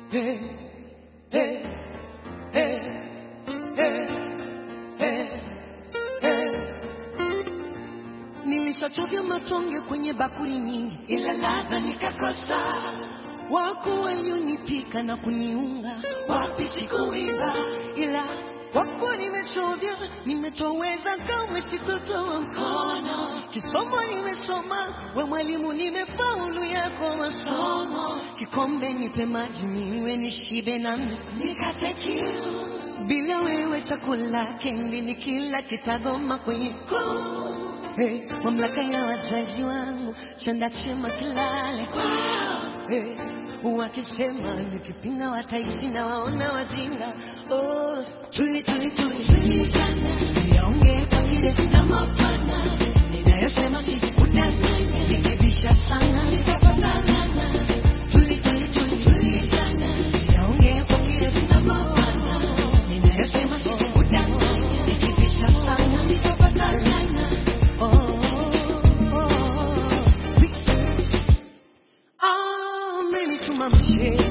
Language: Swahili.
Hey, hey, hey, hey, hey, hey. Nilishachovya matonge kwenye bakuli nyingi, ila ladha nikakosa. Wako walionipika na kuniunga, wapi sikuiva, ila wako nimechovya, nimetoweza, kamwe sitotoa mkono. Kisomo nimesoma, we mwalimu, nimefaulu yako masomo. Kikombe nipe maji ninywe, nishibe nami nikate kiu. Bila wewe chakula kendi ni kila kitagoma kwenye koo. Hey, mamlaka ya wazazi wangu chanda chema kilale kwao. Hey, wakisema nikipinga wataisi na waona wajinga. Oh, tuli tuli tuli tuli sana, yaongee kwa kile na mapana ninayosema sikudanganya, nikibisha sana nitapata lana. Tuli tuli tuli tuli sana, yaongee kwa kile na mapana ninayosema sikudanganya, nikibisha sana nitapata lana. Oh, oh, oh. Amenituma mshe